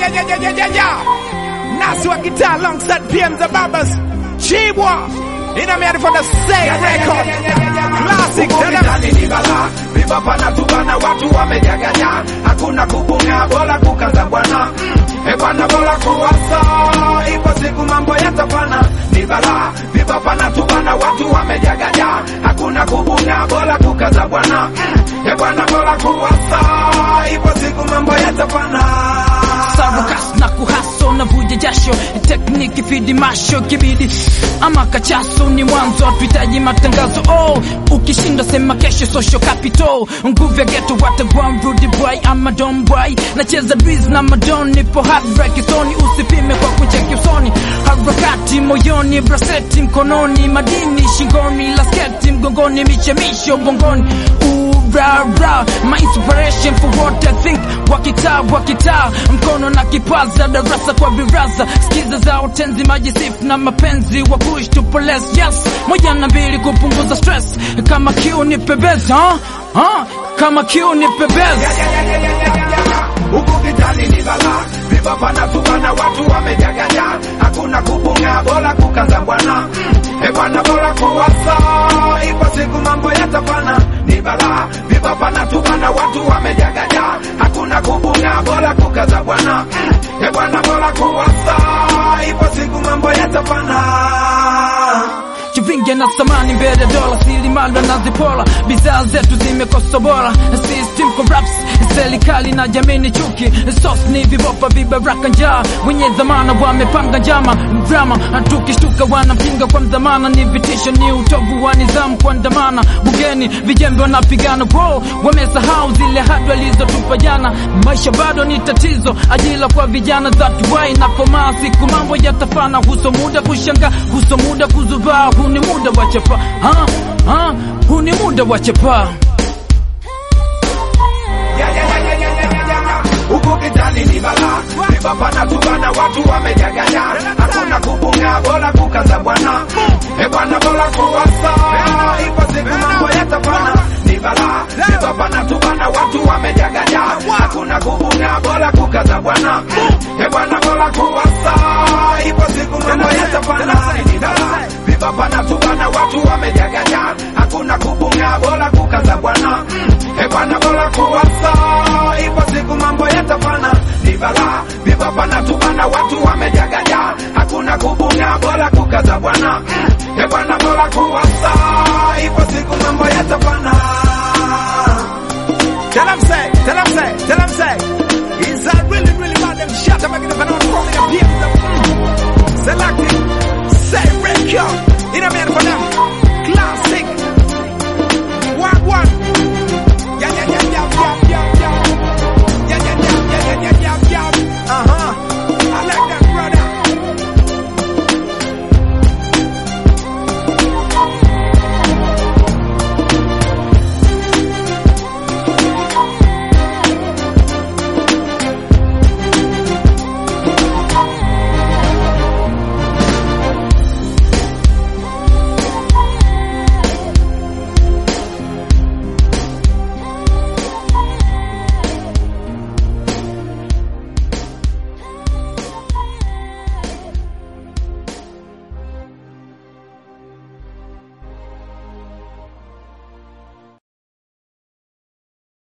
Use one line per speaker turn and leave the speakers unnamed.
yeah, yeah, yeah, yeah, yeah, yeah. Nasi wa guitar alongside PM the Babas. Chibwa. You know me ready for the same record. Classic. Tell them.
Ukitani ni bala viva pana tubana watu wamejaganya hakuna kupunga bora kukaza bwana e bwana bora kuwasa ipo siku mambo yatafana ni bala viva pana tubana watu wamejaganya hakuna kupunga bora kukaza bwana e bwana bora kuwasa ipo siku mambo yatafana
Sarukas na kuhaso na vuja jasho tekniki fidi masho kibidi ama kachaso ni mwanzo hatuhitaji matangazo oh ukishinda sema kesho social capital nguvu ya geto watagwan rudi boy ama don boy nacheza biz na madon nipo heartbreak soni usipime kwa kucheki usoni harakati moyoni braseti mkononi madini shingoni lasketi mgongoni michemisho bongoni Ura, ra, my inspiration for what I think wakitaa wakitaa mkono na kipaza darasa kwa viraza skiza za utenzi majisifu na mapenzi wa push to poles yes moja na mbili kupunguza stress kama kiu ni pebeza huh? Huh? kama kiu ni pebeza
huku vitani ni bala viva pana tubana watu wamejaganya hakuna kupunga bora kukaza bwana e bwana bora kuwasa ipo siku mambo yatafana ni bala viva pana tubana watu wamejaganya hakuna kupunga bora kukaza bwana e bwana bora kuwasa ipo siku mambo yatafana
Chivinge na samani mbele dola, silimalwa na zipola, bidhaa zetu zimekosa bora, system corrupts, serikali na jamii ni chuki, sos ni vibopa vibaraka njaa, wenye dhamana wamepanga njama, drama tukishtuka wanampinga kwa mdhamana, ni vitisho, ni utovu wa nidhamu kuandamana, bugeni vijembe wanapigana, bro, wamesahau zile hadi walizotupa jana, maisha bado ni tatizo, ajira kwa vijana that why na komaa, siku mambo yatafana, huso muda kushanga, huso muda kuzubaa, huu ni muda wa chapa, ha, ha, huu ni muda wa chapa.
huku kitani ni bala viva pana tubana watu wamejaganya hakuna kupunga bora kukaza bwana e bwana bora kuwasa ipo siku mambo yatafana ni bala viva pana tubana watu wamejaganya hakuna kupunga bora kukaza bwana e bwana bora kuwasa ipo siku mambo yatafana ni bala viva pana tubana watu wamejaganya hakuna kupunga bora kukaza bwana e bwana bora kuwasa ipo siku mambo yatafana ni bala viva pana tubana watu wamejaganya hakuna kupunga bora kukaza bwana e bwana bora kuwasa ipo siku mambo yatafana
Tell them say, tell them say, tell them say. Is that really, really bad? Them shut up, I'm gonna from the PM. Selecting, say record.